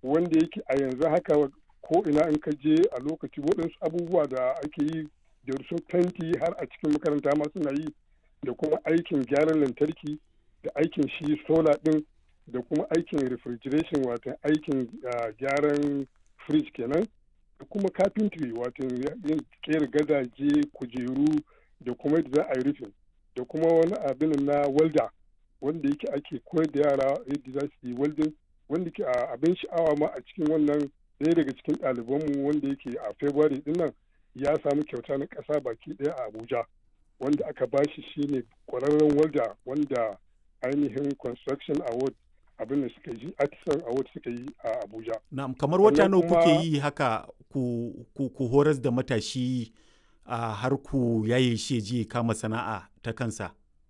wanda yake a yanzu haka ko ina in ka je a lokaci waɗansu abubuwa da ake yi da su fenti har a cikin makaranta ma suna yi da kuma aikin gyaran lantarki da aikin shi sola ɗin da kuma aikin refrigeration wato aikin gyaran fridge kenan da kuma carpentry wato yin kera gadaje kujeru da kuma yadda za a yi rufin da kuma wani abin na welder wanda yake ake koyar da yara yadda za su yi welding wanda ke abin sha'awa ma a cikin wannan ɗaya daga cikin ɗalibanmu wanda yake a february din nan ya samu kyauta na ƙasa baki ɗaya a abuja wanda aka bashi shine ƙwararren welder wanda ainihin construction award abin da suka yi artisan award suka yi a abuja na'am kamar wata nawa kuke yi haka ku, ku, ku horas da matashi a har ku yaye shi je kama sana'a ta kansa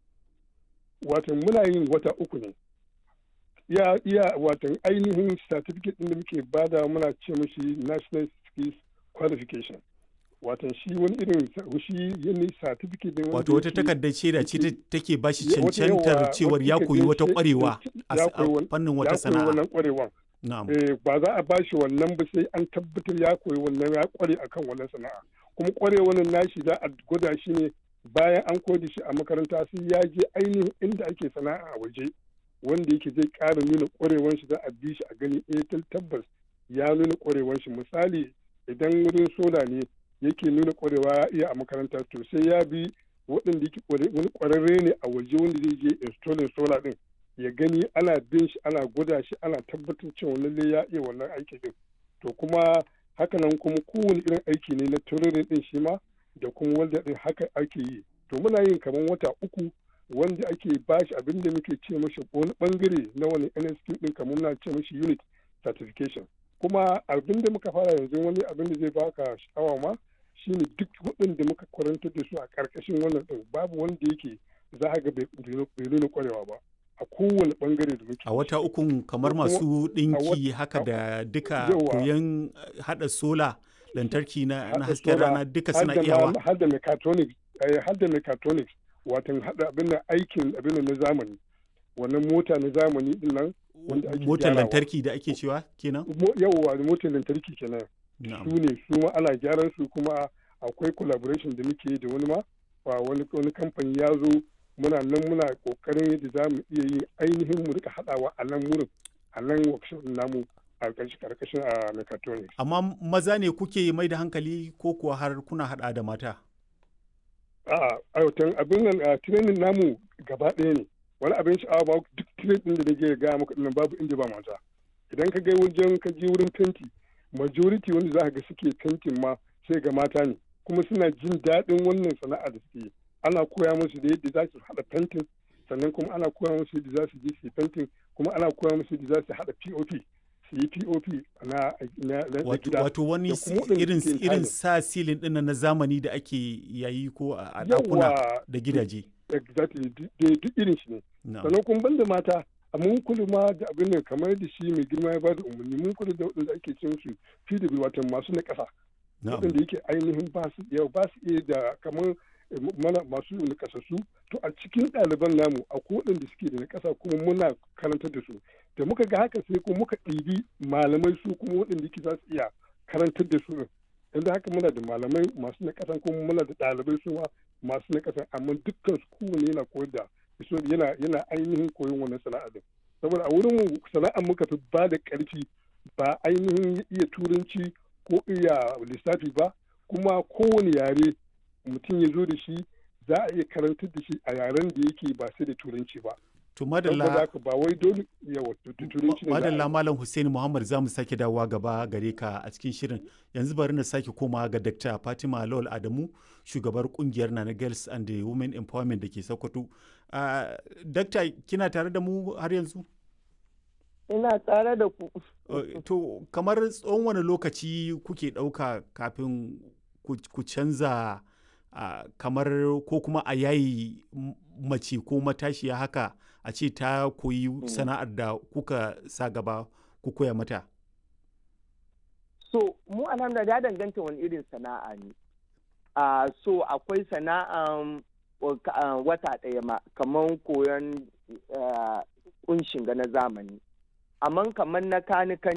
watan muna yin wata uku ne iya iya watan ainihin certificate din da muke bada muna ce mashi national skills qualification watan shi wani irin shi yin certificate din wato wata takardar shaida ce take ba shi cancantar cewar ya koyi wata kwarewa a fannin wata sana'a wannan kwarewan ba za a ba shi wannan ba sai an tabbatar ya koyi wannan ya kware akan wannan sana'a kuma kwarewan nashi za a gwada shi ne bayan an koda shi a makaranta sai ya je ainihin inda ake sana'a a waje wanda yake zai ƙara nuna ƙwarewan shi za a bi shi a gani eh tabbas ya nuna ƙwarewan shi misali idan wurin sola ne yake nuna ƙwarewa ya iya a makaranta to sai ya bi waɗanda yake wani ƙwararre ne a waje wanda zai je installing sola ɗin ya gani ana bin shi ana gwada shi ana tabbatar cewa lalle ya iya wannan aiki ɗin to kuma hakanan kuma kowane irin aiki ne na tururin ɗin shi ma da kuma wanda ɗin haka ake yi to muna yin kamar wata uku wanda ake bashi abin da muke ce mashi wani bangare na wani NSQ din kamar muna ce mashi unit certification kuma abin da muka fara yanzu wani abin da zai baka sha'awa ma shine duk waɗanda muka kwarantar da su a ƙarƙashin wannan ɗin babu wanda yake za ga bai nuna kwarewa ba a kowane bangare da muke a wata ukun kamar masu ɗinki haka da duka koyon haɗa sola lantarki na hasken rana duka suna iyawa har da mechatronics har da mechatronics watan hada abin da aikin abin na zamani wannan mota na zamani din nan wanda ake motar lantarki da ake cewa kenan yawwa motar lantarki kenan su ne su ma ana gyaran su kuma akwai collaboration da muke da wani ma wani wani kamfani ya zo muna nan muna kokarin yadda za mu iya yin ainihin mu rika hadawa a nan wurin a nan workshop namu a karkashin a mechatronics amma maza ne kuke mai da hankali ko kuwa har kuna hada da mata a'a aiwatan abin nan a training namu gaba ɗaya ne wani abin sha'awa ba duk training da nake gaya maka dinnan babu inda ba mata idan ka ga wajen ka je wurin fenti majority wanda za ka ga suke fentin ma sai ga mata ne kuma suna jin daɗin wannan sana'a da suke ana koya musu da yadda za su haɗa fentin sannan kuma ana koya musu yadda za su je su fentin kuma ana koya musu yadda za su haɗa pop su yi pop na, na, gida wato wani irin irin sa silin ɗin na zamani da ake yayi ko a ɗakuna da gidaje exactly duk irin shi ne sannan kuma banda mata a mun kula ma da abin da kamar da shi mai girma ya bada umarni mun kula da waɗanda ake cin su pw wato masu na ƙasa waɗanda yake ainihin ba su iya ba su iya da kamar mana masu nakasassu to a cikin ɗaliban namu akwai waɗanda suke da nakasa kuma muna karantar da su da muka ga haka sai kuma muka ɗibi malamai su kuma waɗanda yake za su iya karantar da su yanzu haka muna da malamai masu nakasa kuma muna da ɗalibai su masu nakasa amma dukkan su kowane yana koyar da yana yana ainihin koyon wannan sana'a din saboda a wurin mu sana'ar muka fi ba da ƙarfi ba ainihin iya turanci ko iya lissafi ba kuma kowane yare mutum ya zo da shi za a iya karantar da shi a yaren da yake ba sai da turanci ba. To madalla ba wai dole yawa turanci ne. Madalla Malam Hussein Muhammad za mu sake dawowa gaba gare ka a cikin shirin. Yanzu bari na sake koma ga Dr. Fatima Lawal Adamu, shugabar kungiyar Nana Girls and the Women Empowerment da ke Sokoto. Uh, Dakta kina tare da mu har yanzu? Ina tare da ku. to kamar tsawon wani lokaci kuke ɗauka kafin ku canza Uh, kamar ko kuma a yayi mace ko matashiya haka a ce ta koyi mm. sana'ar da kuka sa gaba ku koya mata? So, mu alhamdulillah ya danganta wani irin sana'a ne. Uh, so, akwai sana'an uh, wata ɗaya ma, kamar koyon kunshin ga na zamani. Amma kamar na kanikan